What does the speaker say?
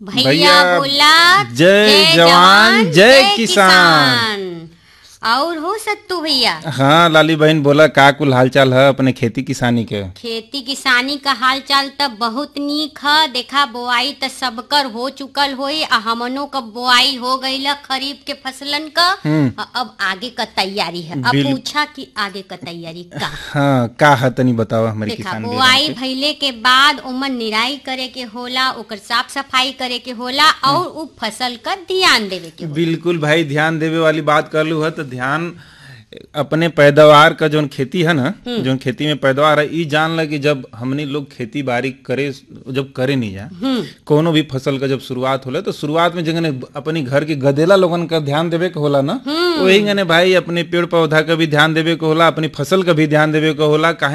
भैया भैया, बोला जय जवान, जय किसान। और हो सत्तू भैया हाँ लाली बहन बोला का कुल हालचाल है अपने खेती किसानी के खेती किसानी का हाल चाल त बहुत नीक ह देखा बोआई त सबकर हो चुकल होई आ हमनों का बोआई हो गईल खरीफ के फसलन का आ अब आगे का तैयारी है अब बिल- पूछा कि आगे का तैयारी का हाँ का है तनी बताओ हमारी देखा किसान बुआई भाई भइले के बाद ओमन निराई करे के होला ओकर साफ सफाई करे के होला और उ फसल का ध्यान देवे के होला बिल्कुल भाई ध्यान देवे वाली बात कर लू है तो ध्यान अपने पैदावार का जोन खेती है ना जोन खेती में पैदावार है ई जान ल कि जब हमनी लोग खेती बाड़ी करे जब करे नहीं जा कोनो भी फसल का जब शुरुआत होला तो शुरुआत में जगने अपनी घर के गदेला लोगन का ध्यान देवे के होला ना वही गने भाई अपने पेड़ पौधा का भी ध्यान देवे के होला अपनी फसल का भी ध्यान देवे के होला काहे